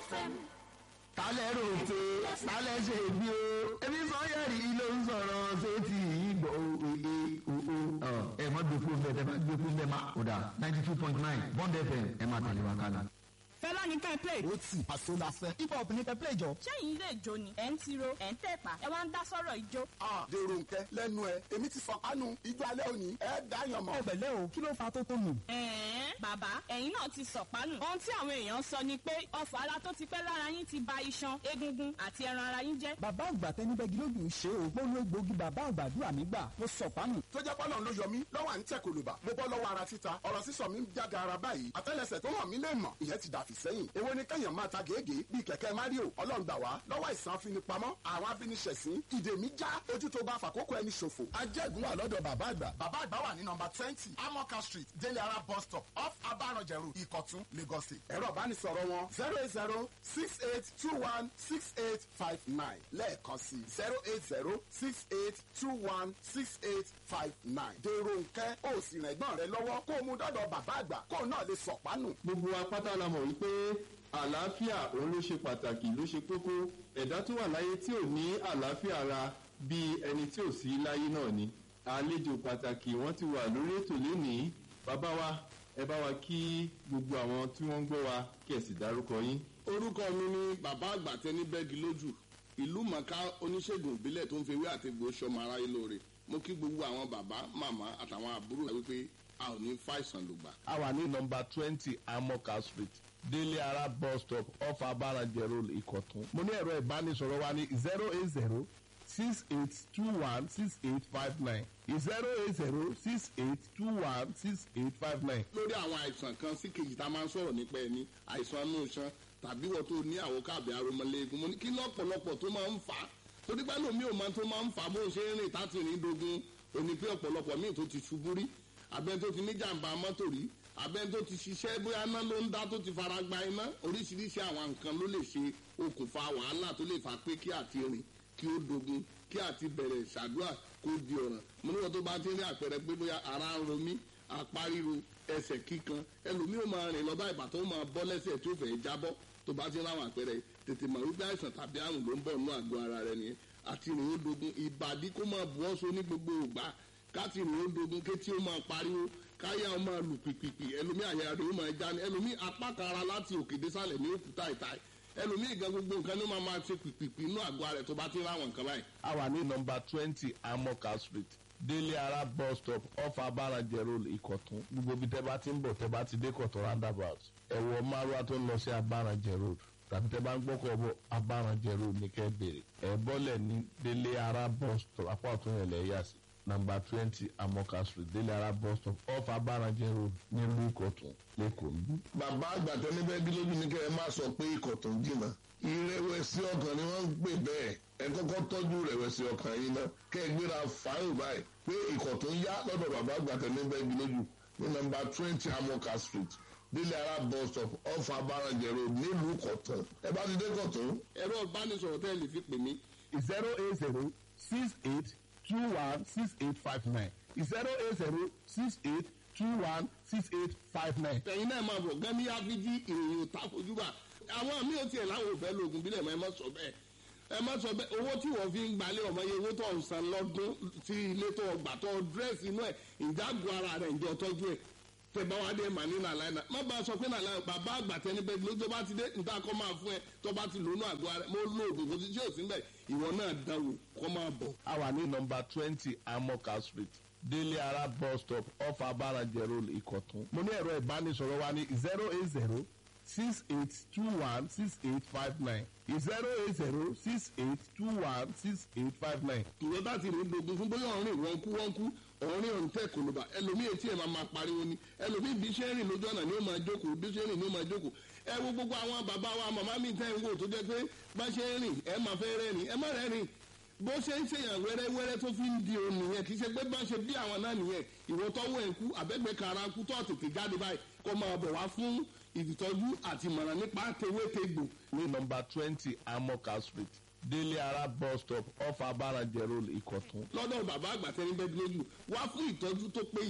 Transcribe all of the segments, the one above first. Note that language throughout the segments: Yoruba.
FM. tálẹ̀ rò pé tálẹ̀ ṣe bí o ebi sọ́yẹ̀rì ló ń sọ̀rọ̀ sétí ìgbọ̀ òye òo ẹ̀ mọ́ gbé fún bẹ́ẹ̀ tẹ́ bá gbé fún bẹ́ẹ̀ má kó dà ninety two point nine bond fm ẹ̀ máa tẹ̀lé wa kálá. fẹlá ní ká ẹ play. ó tì àṣọ la fẹ́. hip hop ní kẹ́ play jọ. sẹ́yìn ilé ìjó ni ẹ̀ ń tiro ẹ̀ ń tẹ̀pà ẹ̀ wá ń dá sọ́rọ̀ ìjó. Ah, dèrò nkẹ lẹ́nu ẹ èmi ti fọkànù ijó alẹ́ òní ẹ dáyàn mọ́. ọbẹ̀lẹ́ o kí ló fa tó tó nù. ẹ̀ẹ́n bàbá ẹ̀yin náà ti sọ̀pánù. ohun tí àwọn èèyàn sọ ni pé ọfọ̀ ara tó ti pẹ́ lára yín ti ba iṣan egungun àti ẹran ara yín jẹ́. bàbá àgbà tẹni bẹ́gi lójú ń ṣe o gbóhùn egbòogi bàbá àgbàdúrà mi gbà mo sọ pánù. tó jẹ́ pọ́nà ló yọ mí lọ́wọ́ à ń tẹ̀ kòlùbà mo bọ́ lọ́wọ́ ara títa ọ̀rọ̀ sísọ mi ń jáde ara báyìí àtẹ́lẹsẹ̀ tó hàn mí lè mọ̀ ìyẹn ti dàfí sẹ́yìn èwo ni kẹ́yàn máa ta gègé bíi kẹ̀kẹ́ mario ọlọ́run gbà wá lọ́wọ́ ìsàn afinipamọ́ àwọn afiniṣẹ̀sín ìdè mi já ojú tó bá fàkókò ẹni ṣòfò ajẹ́gun wà lọ́dọ̀ bàbá àgbà bàbá àgbà wà ní nọmba twenty amoka street délé ara bus stop off abaranjẹrù ìkọ̀tún lagos state ẹ̀rọ ìbánisọ̀rọ̀ wọn zero eight zero six eight two one six eight five nine lẹ́ẹ̀kan sí zero eight zero six eight two one six eight five nine dèrò nkẹ́ ó sì rìn ẹ̀gbọ́n rẹ lọ́wọ́ kó o mú dọ́dọ̀ bàbá àgbà kó o náà lè sọ̀pánù. gbogbo wa pátá la mọ̀ wípé àlàáfíà òun ló ṣe pàtàkì ló ṣe kókó ẹ̀dá tó wà láyé tí ò ní àlàáfíà ara bíi ẹni tí ò sí láyé náà ni àlejò pàtàkì wọ́n ti wà lórí ètò lénìí bàbá wa ẹ bá wa kí gbogbo àwọn tí wọ́n ń gbọ́ wa kí ẹ sì dárúkọ yín. orúkọ mi ni bàbá àgbà tẹni bẹ́ẹ̀gì lójú ìlú mọ̀ká oníṣègùn ìbílẹ̀ tó ń fewé àtẹ̀gbò sọmọ aráyé lóore mo kí gbogbo àwọn bàbá màmá àtàwọn àbúrò wípé a ò ní fàìsàn lògbà. a wà ní nọmba twenty amoka street délé ara bus stop off abarajẹ road ìkọ̀tún. mo ní ẹ̀rọ ìbánisọ̀rọ̀ wa ní zero eight zero six eight two one six eight five nine zero eight zero six eight two one six eight five nine. lórí àwọn àìsàn kan sí kejì tá a máa ń sọ̀rọ̀ nípa ẹni àìsàn inú iṣan tàbí wọ́n tó ní àwọn káàbì aromọléegun mo ní kí lọ́pọ̀lọpọ̀ tó máa ń fà á torí pé lómi ò máa tó máa ń fà á bó ṣe ń rìn táti rìn dogun òní pé ọ̀pọ̀lọpọ̀ míì tó ti ṣubú rí abẹ́ni tó ti ní jàǹbá mọ́tò rí abẹ́ni tó ti ṣiṣẹ́ bóyá iná ló ń dá tó ti fara gba iná oríṣiríṣi àwọn nǹkan ló lè ṣe okùnfà wàhálà tó lè fà pé kí àti rìn kí ó dogun kí àti bẹ̀rẹ̀ ṣàdúrà kó di ọ̀ràn mo níwọ̀n tó bá ti rí àpẹẹrẹ pé bóyá ara ń ro mí apá ríro ẹsẹ̀ kíkan ẹlòmíì ó máa rìn lọ bá ìbàtọ́ ó máa bọ́ lẹ́sẹ̀ tó fẹ́ jábọ́ tó bá ti ráwọn àpẹẹrẹ tètè mọ̀ wípé àìsàn tàbí àrùn ló ń bọ̀ nínú àgọ́ ara rẹ nìyẹn àti rìn ó dogun ìbàdí kó máa bu ọ́sọ ní gbogbo ògbà káti rìn ó dogun kétí ó máa pariwo káyà ó máa lù pìpìpì ẹlòmíì àyà rẹ̀ ó máa já ní ẹlòmíì apá kan ara láti òkè désàlẹ̀ ní òkúta ìta ẹlòmíì gan gbogbo nǹkan ló máa máa ṣe pìpìpì inú àgọ́ rẹ̀ tó bá ti ráwọn nǹkan báyìí. a wà ní nọmba twenty amoka street délé ara bus stop off abarajẹ road ìkọ̀tún gbogbo ibi tẹ́ bá ti ń bọ̀ tẹ́ bá ti dé kọ̀tún roundabout ẹ̀wọ̀ márùwá tó ń lọ sí abarajẹ road tàbí tẹ́ bá ń gbọ́kọ̀ bọ̀ abarajẹ road ní kẹ́ bèrè ẹ̀ bọ́lẹ̀ ní délé ara bus stop apá ọ̀tún yẹn lẹ̀ yà sí nàmbà twenty amoka street délé ara bus stop off abarajẹ road nílùú ìkọ̀tún lẹ́kọ̀ọ́ níbí. bàbá àgbàtọ́ níbẹ̀ gílódì ní kẹ́ ẹ má sọ pé ikọ̀ tó ń jìnnà ìrẹ̀wẹ̀sì ọkàn ni wọ́n ń pè bẹ́ẹ̀ ẹ kọ́kọ́ tọ́jú ìrẹ̀wẹ̀sì ọkàn yìí náà kẹ́ ẹ gbéra fàáyìn báyìí pé ikọ̀ tó ń yá lọ́dọ̀ bàbá àgbàtọ́ níbẹ̀ gílódì ní nàmbà twenty amoka street délé ara bus stop off abarajẹ road nílùú ìkọ̀tún ẹ bá ti dé kọ̀tún. ẹ̀rọ ìbánisọ̀rọ̀ tẹ́ ẹ lè fi pè mí zero eight zero six eight two one six eight five nine zero eight zero six eight two one six eight five nine. ẹ̀yin náà máa bọ̀ gẹ́mí áfíjí ìròyìn ò ta fojú bá àwọn míì ò tiẹ̀ láwọn ò fẹ́ lóògùn bílẹ̀ mọ́ ẹ má sọ bẹ́ẹ̀ ẹ má sọ bẹ́ẹ̀ owó tí wọ́n fi ń gbalẹ̀ ọmọ yẹn owó tó ń san lọ́dún tí ilé tó gbà tó dírẹ́sì inú ẹ̀ ìjágun ara rẹ̀ ìjọ tọ́jú ẹ̀ tẹ bá wá dé màní nàlá iná má bá a sọ pé nàlá bàbá àgbà tẹni bẹ́ẹ̀ ló tó bá ti dé níta kọ́ máa fún ẹ tó bá ti lónú àgọ́ ara mo lo oògùn kò sí tí ò sí bẹ́ẹ̀ ìwọ náà dáwò kọ́ máa bọ̀. a wà ní nọmba twenty amoka street délé ara bus stop off abarajẹ road ìkọ̀tún. mo ní ẹ̀rọ ìbánisọ̀rọ̀ wa ní zero eight zero six eight two one six eight five nine zero eight zero six eight two one six eight five nine. ìwọ bá ti rìn dogun fún bóyá ọ̀rìn wọn kú wọn kú ọ̀rìn ọ̀rìn tẹ̀ kò ló bá ẹlòmíì etí ẹ̀ máa máa pariwo ni ẹlòmíì bí ṣe ń rìn lójú ọ̀nà ni ó máa jókòó bí ṣe ń rìn ni ó máa jókòó ẹ wo gbogbo àwọn bàbá wa màmá mi tẹ́ ń wò tó jẹ́ pé bá ṣe ń rìn ẹ máa fẹ́ rẹ́rìn ẹ má rẹ́rìn bó ṣe ń ṣèyàn wẹ́rẹ́wẹ́rẹ́ tó fi ń di òun nìyẹn kì í ṣe pé bá ṣe bí àwọn náà nìyẹn ìwọ tọ́wọ́ ẹ̀ kú àbẹ́gbẹ́ kara kú tó tètè jáde báyìí kó máa bọ̀ wá fún ìtọ́jú àti ìmọ̀ràn nípa tewétegbò ní nọmba twenty amoka street délé ara bus stop off abarajẹ road ìkọ̀tún. lọ́dọ̀ bàbá àgbà tẹ́ni bẹ́ẹ̀ lójú wá fún ìtọ́jú tó péye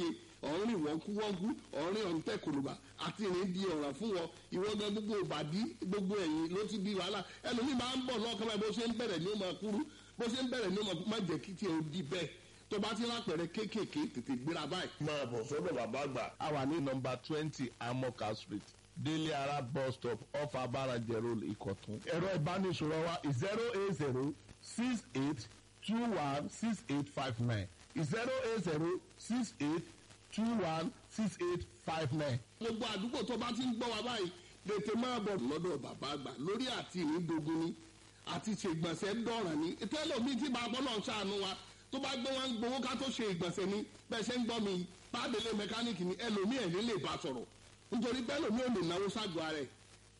ọ̀rìn wọ́nkúwọ́nkú ọ̀rìn ọ̀ǹtẹ̀ kòlùbà àti ìrìn di ọ̀ràn fún wọn ìwọ gan gbogbo ìbàdí gbogbo ẹ̀yìn ló ti di wàhálà ẹlòmíì máa ń bọ̀ lọ́kàn báyìí bó ṣe ń bẹ̀rẹ̀ ní ó máa kúrú bó ṣe ń bẹ̀rẹ̀ ní ó máa má jẹ́ kí tiẹ̀ ó di bẹ́ẹ̀ tó bá ti lápẹ̀rẹ̀ kéékèèké tètè gbéra báyìí. máa bọ̀ sọ́dọ̀ bàbá àgbà. a wà ní nọmba twenty amoka street délé ara bus stop off abarajẹ road ìkọ̀tún. ẹ̀rọ ìbánisọ̀rọ̀ wa zero eight zero six eight two one six eight five nine zero eight zero six eight two one six eight five nine. gbogbo àdúgbò tó bá ti ń gbọ́ wa báyìí tètè máa bọ̀ lọ́dọ̀ bàbá àgbà lórí àti ìrìndògún ni àti ṣègbọ̀nsẹ̀ dọ̀ràn ni tẹ́lọ̀mí tí bàbá náà ṣàánú wa tó bá gbé wọn gbowó ká tó ṣe ìgbọ̀nsẹ̀ ni bẹ́ẹ̀ ṣe ń gbọ́ mi pàdélé mẹkáníìkì ni ẹlòmíì ẹ̀ ní lè bá sọ̀rọ̀ nítorí pé ẹlòmíì ò lè náwó ságọ́ ara ẹ̀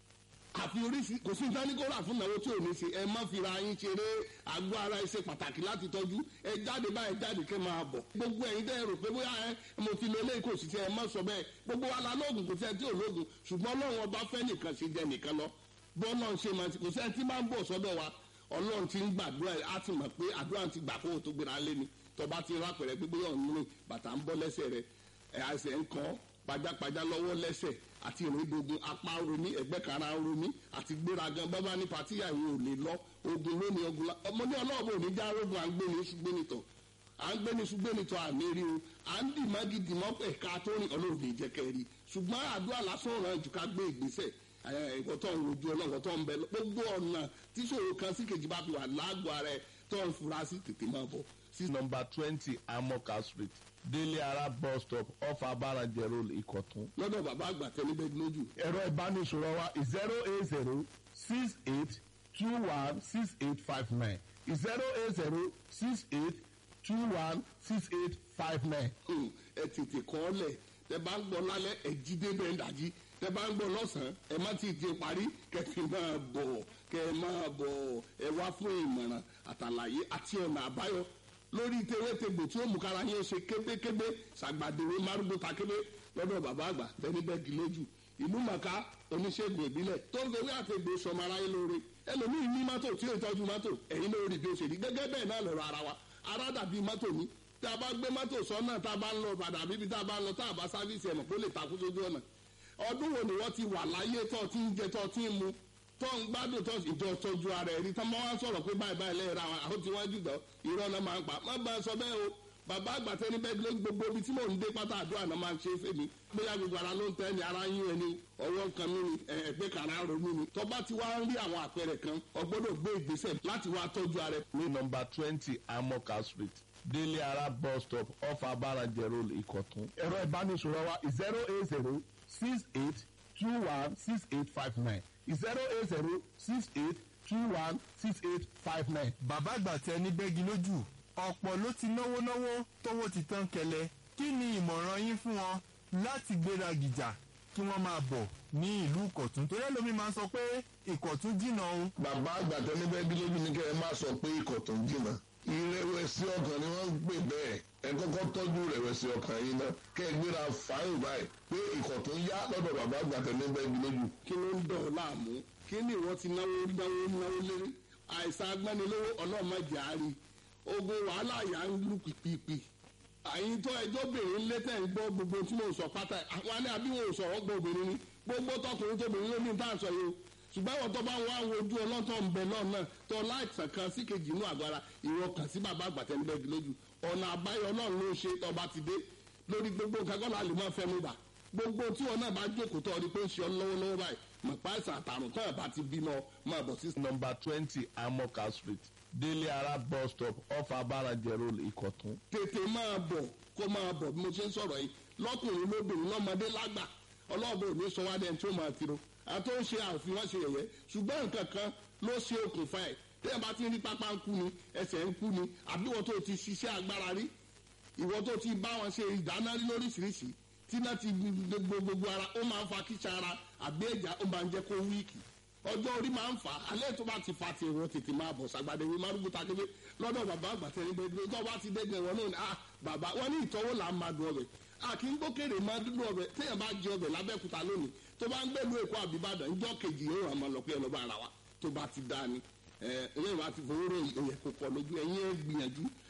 àfi oríṣi kò sí ìdánikọ́ra fún ìnáwó tí ò ní ṣe ẹ má fira yín ṣeré àgọ́ ara ẹ ṣe pàtàkì láti tọ́jú ẹ jáde báyìí jáde kẹ́ máa bọ̀ gbogbo ẹ̀yin tẹ́ ẹ rò pé bóyá ẹ mo ti lo eléyìí kò sì ṣe ẹ má sọ bẹ́ẹ̀ gbogbo wa la lóògùn kò sí ẹ tí ò lóògùn ṣùgbọ́n ọlọ́run ọba fẹ́ nìkan ṣe jẹ nìkan lọ bọ́ọ̀lọ́ ń ṣe máa ti kò sí ẹ tí máa ń bọ̀ sọ́dọ̀ wa ọlọ́run ti ń gbàdúrà ẹ á ti mọ̀ pé àdúrà ti gbà kó o tó gbéra lé ni tọba ti rápẹ̀rẹ̀ pé bóyá ọ̀nù rìn bàtà ń bọ́ lẹ́sẹ̀ rẹ̀ ẹ̀ àṣẹ ń kọ́ pajápajá lọ́wọ́ lẹ́sẹ̀ àti ìrìndògùn apá romi ẹgbẹ́ kara romi àti gbéragan bábá ní patíyà ìwé ò lè lọ ogun lónìí ogun la ọmọdé ọlọ́ọ̀bù ò ní já rogun à ń gbé ní ṣùgbẹ́nitọ̀ à ń gbé ní ṣùgbẹ́nitọ̀ àmì rí o à ń dì mági dì mọ́ ẹ̀ka tó rìn ọlọ́run ní ìjẹ́kẹ́ rí ṣùgbọ́n àdúrà lásán ràn jù ká gbé ìgbésẹ̀ ẹ̀kọ́ tó ń rojú ọlọ́run tó ń bẹ gbogbo ọ̀nà tíṣòro kan sí kejì bá fi wà lágbo ara ẹ̀ tó ń fura sí tètè máa bọ̀ sí nọmba twenty amoka street délé ara bus stop off abarajẹ road ìkọ̀tún. lọ́dọ̀ bàbá àgbà tẹ́lẹ́bẹ́ lójú. ẹ̀rọ ìbánisọ̀rọ̀ wa zero eight zero six eight two one six eight five nine zero eight zero six eight two one six eight five nine. ẹ tètè kọ́ ọ lẹ̀ tẹ bá ń gbọ́ lálẹ́ ẹ jí débẹ̀ ń dàjí tẹ bá ń gbọ́ lọ́sàn-án ẹ má ti di parí kẹfì máa bọ̀ kẹ máa bọ̀ ẹ wá fún ìmọ̀ràn àtàlàyé àti ọ̀nà àbáyọ lórí tewétegbò tí ó mú kára yín ṣe kébékébé ṣàgbàdéwé márùgbó takébé lọ́dọ̀ bàbá àgbà tẹ́nibẹ́gì lójú ìlú màkà oníṣègùn ìbílẹ̀ tó ń fewé àtẹ̀gbò sọmọ aráyé lóore ẹlòmíín ní mọ́tò tí ó tọ́jú mọ́tò ẹ̀yin lórí bí ó ṣe rí gẹ́gẹ́ bẹ́ẹ̀ náà lọ́rọ̀ ara wa ara dàbí mọ́tò ní tá a bá gbé mọ́tò sọ́nà tá a bá ń lọ padà bíbi tá a bá ń lọ tá a bá sáfíìsì ẹ̀mọ̀ kó lè takú sójú ọ̀nà ọdún wo ni wọ́n ti wà láyé tó ti ń jẹ tó ti ń mu tó ń gbádùn tó ìjọ tọ́jú ara ẹ̀rí tó máa ń sọ̀rọ̀ pé báyìí báyìí lẹ́yìn ra àwọn tí wọ́n jùlọ irọ́ náà máa ń pa má bá a sọ bẹ́ẹ̀ o bàbá àgbàtẹ́ ní bẹ́ẹ̀ ló gbogbo ibi tí mò ń dé pátá àdúrà náà máa ń ṣe é fèmí bóyá gbogbo ara ló ń tẹ́ ni ara yín ẹni ọwọ́ kan mí ni ẹgbẹ́ kan ara ro mí ni tó bá ti wá ń rí àwọn àpẹẹrẹ kan ọgbọ́dọ̀ gbé ìgbésẹ̀ láti wá tọ́jú ara ẹ̀. ní nọmba twenty amoka street délé ara bus stop off abarajẹ road ìkọ̀tún. ẹ̀rọ ìbánisọ̀rọ̀ wa zero eight zero six eight two one six eight five nine zero eight zero six eight two one six eight five nine. bàbá àgbà tẹ ní bẹ́gi lójú ọ̀pọ̀ ló ti náwó náwó tówó ti tán kẹlẹ̀ kí ni ìmọ̀ràn yín fún wọn láti gbéra gìjà kí wọ́n máa bọ̀ ní ìlú ìkọ̀tún torí ẹlòmí máa ń sọ pé ìkọ̀tún jìnnà o. bàbá àgbà tẹ́lẹ́bẹ́gí lójú ní kẹ́ ẹ má sọ pé ìkọ̀tún jìnnà ìrẹ̀wẹ̀sì ọkàn ni wọ́n ń pè bẹ́ẹ̀ ẹ kọ́kọ́ tọ́jú ìrẹ̀wẹ̀sì ọkàn yìí náà kẹ́ ẹ gbéra fáyìn báyìí pé ìkọ̀tún yá lọ́dọ̀ bàbá àgbà tẹ́lẹ́bẹ́gí lójú. kí ló ń dọ̀ ọ́ láàmú kí ni ìwọ ti náwó náwó náwó lérí àìsàn agbẹ́nilówó ọlọ́mọdé àárí ogun wàhálà yà ń lù pìpìpì àyìn tó ẹjọ́ bèrè ńlẹ́ tẹ̀ ń gbọ́ gbogbo tí mo sọ pátá àwọn alẹ́ àbí wọn ò sọ̀rọ̀ gbọ́ obìnrin ni gbogbo tọkùnrin tóbìnrin ló ní tá à ń sọ yìí o ṣùgbọ́n àwọn tó bá wá wo ojú ọlọ́tọ̀ ń bẹ náà náà tó láìsàn kan sí kejì inú àgọ́ ara ìwọ kàn sí bàbá àgbàtẹ́ níbẹ̀ lójú ọ̀nà àbáyọ náà ló ṣe tọba ti dé lórí gbogbo nǹkan kọ́ la lè máa fẹ́ mi bà gbogbo tí wọn náà bá jókòó tó ọdí pé ń ṣe ọ lọ́wọ́lọ́wọ́ báyìí mọ̀pá ìsàn àtàrùn tó ẹ̀ bá ti bímọ máa bọ̀ sí. nọmba twenty amoka street délé ara bus stop off abarajẹ road ìkọ̀tún. tètè máa bọ̀ kó máa bọ̀ bí mo ṣe ń sọ̀rọ̀ yìí lọ́kùnrin lóbìnrin lọ́mọdé lágbà ọlọ́ọ̀bẹ òní sọ wá dẹ́n tí ó máa tiro àti ó ń ṣe àfihàn ṣe yẹ̀yẹ́ ṣùgbọ́n nǹkan kan ló ṣe okùnfà ẹ̀ tẹ́yìn bá ti ń rí pápá ń kú ni ẹsẹ̀ ń kú ni àbí ìwọ tó ti ṣiṣẹ́ agbára rí ìwọ tó ti bá wọn ṣe ìdáná rí lóríṣiríṣi tí náà ti gbogbo gbogbo ara ó máa ń fa kíṣà ara àbí ẹ̀já ó máa ń jẹ́ kó wíìkì ọjọ́ orí máa ń fà á alẹ́ tó bá ti fa ti ìwọ tètè máa bọ̀ sàgbàdé wí márùkù takébé lọ́dọ̀ bàbá àgbàtẹ́ nígbà tó tó bá ti dẹ́gbẹ̀ wọn náà ni ah bàbá wọn ní ìtọ́wò là ń máa dùn ọbẹ̀ a kì í gbókèrè máa dúdú ọbẹ̀ téèyàn bá jẹ ọbẹ̀ lábẹ́kúta lónìí tó bá ń gbẹ̀lú èkó àbíbàdàn ńjọ́ kejì yóò hàn máa lọ pé ẹ lọ́ba ara wa tó bá ti dá ni ẹ ẹ̀yìn wa ti fowó rò òyẹ̀ kò pọ̀ lójú ẹ̀yìn ẹ̀ gbìyànjú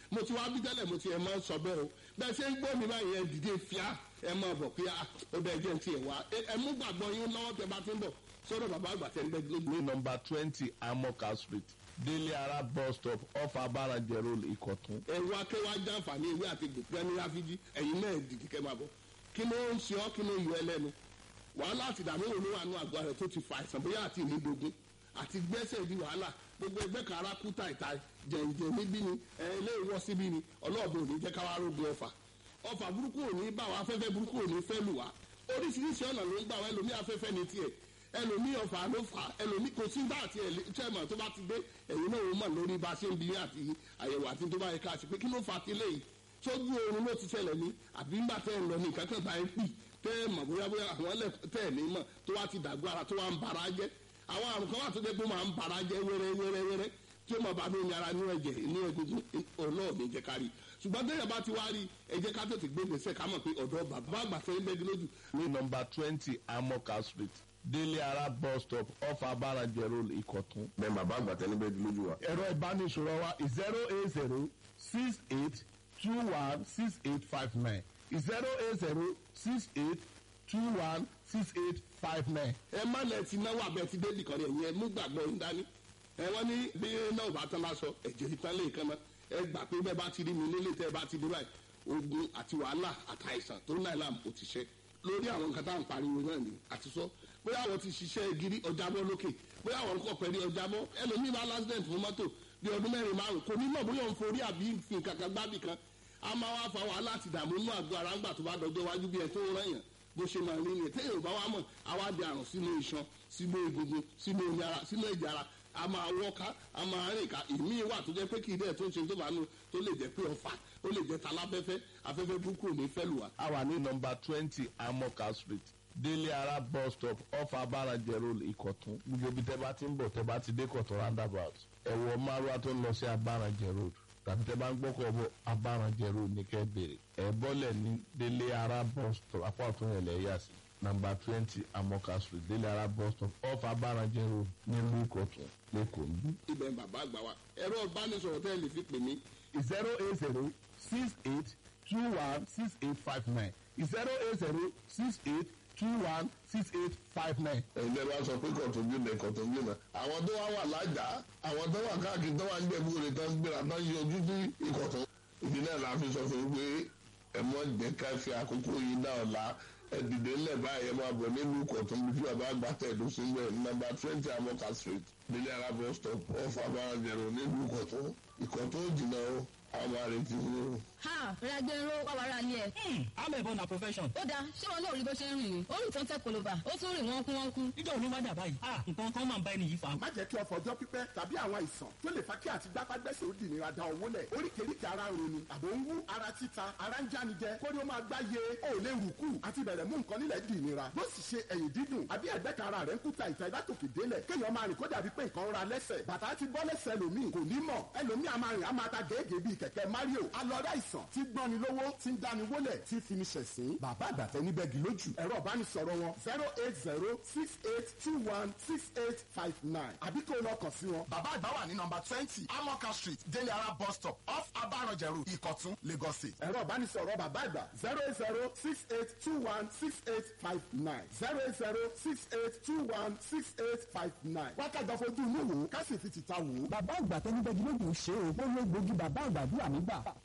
mo ti wá bí tẹ́lẹ̀ mo ti ẹ̀ máa ń sọ bẹ́ẹ̀ o bẹ́ẹ̀ ṣe ń gbọ́ mi báyìí ẹ dìde fíà ẹ máa bọ̀ pé ó bẹ́ẹ̀ jẹ́ ti ẹ̀ wá ẹ mú gbàgbọ́ yín lọ́wọ́ tẹ bá ti ń bọ̀ sọ́dọ̀ bàbá àgbà tẹ́ ń bẹ́ lójú. ní nọmba twenty amoka street délé ara bus stop off abarajẹ road ìkọ̀tún. ẹ̀rọ akẹ́wà jàǹfààní ewé àti gbòpẹ́ ní ráfíjì ẹ̀yin náà dìde kẹ́ máa bọ̀ kí ló ń ṣe ọ́ kí ló yọ ẹlẹ́nu wàhálà àti ìdààmú òun wà nù àgọ́ rẹ̀ tó ti fa àìsàn bóyá àti ìnídogun àti gbẹ́sẹ̀ di wàhálà gbogbo ẹgbẹ́ kan ara kú ta ìta jẹ̀ǹjẹ̀ níbí ni ẹ ilé ìwọ́ síbí ni ọlọ́ọ̀bù ò ní jẹ́ káwá rógun ọfà ọfà burúkú ò ní bá wa afẹ́fẹ́ burúkú ò ní fẹ́ lù wá oríṣiríṣi ọ̀nà ló ń gbà wá ẹlòmí afẹ́fẹ́ ní tiẹ̀ ẹlòmí ọfà ló fà ẹlòmí kò sí bá àti ẹ̀lẹ́tẹ̀mọ̀ tó bá ti dé ẹ̀yin náà ó mọ̀ lórí bá a ṣe ń bi àti àyẹ̀wò àti tó bá yẹ ká ṣe pé kí ló fà á ti léyìí sójú oorun ló ti ṣẹlẹ̀ ní àbí ńgbà tẹ́ ń lọ ní ìkákan bá ń pì tẹ́ ẹ̀ mọ̀ bóyá bóyá àwọn ẹlẹ́ tẹ́ ẹ̀ ní mọ̀ tó wá ti dàgbọ́ ara tó wá ń bara jẹ́ àwọn àrùn kan wà tó dé pé ó máa ń bara jẹ́ wẹ́rẹ́ wẹ́rẹ́ wẹ́rẹ́ tí ó máa bá ní ara ní ẹ̀jẹ̀ ní egungun ọlọ́ọ̀ni jẹ́ kárí ṣùgbọ́n tẹ́yà bá ti wá rí ẹ jẹ́ ká tètè gbé gbèsè ká mọ̀ pé ọ̀dọ́ bàbá àgbà fẹ́ bẹ́ẹ̀ lójú. ní nọmba twenty amoka street délé ara bus stop off abarajẹ road ìkọ̀tún. bẹ́ẹ̀ bàbá àgbà tẹ́lẹ̀ bẹ́ẹ̀ lójú wa. ẹ̀rọ ìbánisọ̀rọ̀ wa zero eight zero six eight two one six eight five nine zero eight zero six eight two one six eight five nine. ẹ má lẹ ti náwó abẹ ti débì kan rẹ yẹn mú gbàgbọ́ ń dání ẹ wọ́n ní bí náà bá tán lásọ ẹ̀jẹ̀ ìtàn lè kán mọ́ ẹ gbà pé bẹ́ẹ̀ bá ti rí mi nílé tẹ́ ẹ bá ti dé báyìí ogun àti wàhálà àtàìsàn tó náà làm ó ti ṣe lórí àwọn nǹkan tá à ń pariwo náà ni àti sọ bóyá àwọn ti ṣiṣẹ́ gírí ọjàbọ́ lókè bóyá àwọn kọ̀ pẹ̀lú ọjàbọ́ ẹlòmíì bá lásìdẹ̀ntì fún mọ́tò bí ọdún mẹ́rin márùn kò ní mọ̀ bóyá òun forí àbí fi nǹkan kan gbábì kan a máa wá fa wàhálà àti ìdààmú inú àgọ́ ara ńgbà tó bá dọjọ́ iwájú bí ẹ tó ń rẹ̀yàn bó ṣe máa rí ni téèyàn bá wá mọ̀ àwa di àrùn sínú iṣan sínú egungun sínú omi ara sínú ẹ̀jẹ̀ ara a máa wọ́ká a máa rìn ká ìmí wà tó jẹ́ pé kì í dẹ̀ tó ń ṣe tó bá nù tó lè jẹ́ pé ọ̀fà ó lè jẹ́ taláfẹ́fẹ́ afẹ́fẹ́ burúkú ò ní fẹ́ lù wá. a wà ní nọmba twenty amoka street délé ara bus stop off abarajẹ road ìkọ̀tún gbogbo ibi tẹ́ bá ti ń bọ̀ tẹ́ bá ti dé kọ̀tún roundabout ẹ̀wọ̀ márùwá tó ń lọ sí abarajẹ road tàbí tẹ́ bá ń gbọ́kọ̀ bọ̀ abarajẹ road ní kẹ́ bèrè ẹ̀ bọ́lẹ̀ ní délé ara bus stop apá ọ̀tún yẹn lẹ̀ yà sí nàmbà twenty amoka street délé ara bus stop off abarajẹ road nílùú ìkọ̀tún lẹ́kọ̀ọ́ níbí. ibẹ̀ ń bàbá àgbà wa ẹ̀rọ ìbánisọ̀rọ̀ tẹ́ ẹ lè fi pè mí zero eight zero six eight two one six eight five nine zero eight zero six eight two one six eight five nine. ẹ̀yin lẹ́ẹ̀ bá sọ pé kọ̀tún jù náà kọ̀tún jù náà àwọn tó wá wà lájà àwọn tó wà káàkiri tó wà ń jẹ̀bú rẹ̀ tán gbéra tán yọ ojú sí ìkọ̀tún. ìdí náà la fi sọ fún yín pé ẹ mọ jẹ́ ká fi àkókò yìí náà la ẹ dìde ńlẹ̀ báyìí ẹ máa bọ̀ nílùú ìkọ̀tún bí bàbá àgbà tẹ̀dó sí bẹ́ẹ̀ nọ́mbà twenty amoka street nílẹ̀ alábọ̀ stop off abarajẹ̀rọ̀ nílùú ìkọ̀tún ìkọ̀tún ò jìnnà o àwọn àrètí fún un. ha ragbero wàwàrà ni ẹ. amẹ̀bọ na profession. ó dáa ṣé wọn lóò rí bó ṣe ń rìn ní orí ìtàn tẹ koloba ó tún rìn wọ́n kú wọ́n kú. nígbà wo ló wá dà báyìí. ah nǹkan kan máa ń bá ẹni yìí fa. má jẹ́ kí ọ̀fọ̀ ọjọ́ pípẹ́ tàbí àwọn àìsàn tó lè fa kí àti gbápágbẹ́sẹ̀ ó dì nira da owó lẹ̀ oríkèéríkèé ara ń roni àbò ń wú ara títa ara ń jánijẹ kórí ó máa gbá ye ó lè rù kù àti bẹ̀rẹ̀ mú nǹkan nílẹ̀ dì nira bó sì ṣe ẹ̀yìn dídùn àbí ẹ̀gbẹ́ kan ara rẹ̀ ń kúta ìta ìdátòkè délẹ̀ kéèyàn máa rìn kó dàbí pé nǹkan ra lẹ́sẹ̀ bàtà ti bọ́ lẹ́sẹ̀ lòmíì kò ní mọ̀ ẹlòmíì a máa rìn a máa ta gèégèé bíi kẹ̀kẹ́ mario alọ́dá ìsàn tí gbọ́ni lówó tí ń dáni wólẹ̀ tí fi ní ṣẹ̀sín bàbá àgbàtẹ́ níbẹ̀gì lójú ẹ̀rọ ìbánisọ̀rọ̀ wọn zero eight zero six eight two one six eight five nine àbí kó lọ kàn sí wọn. bàbá àgbà wà ní nọmba twenty amoka street délé ara bus stop off abarọ̀jẹ̀ road ìkọ̀tún lagos state. ẹ̀rọ ìbánisọ̀rọ̀ bàbá àgbà zero eight zero six eight two one six eight five nine zero eight zero six eight two one six eight five nine. wákàtí ọ̀fọ̀jú inú wò ó ká sì fi tìta wò ó. bàbá àgbà tẹnibẹ́gi lóògùn ṣe o ó ló gbòógì bàbá àgbàdúrà nígbà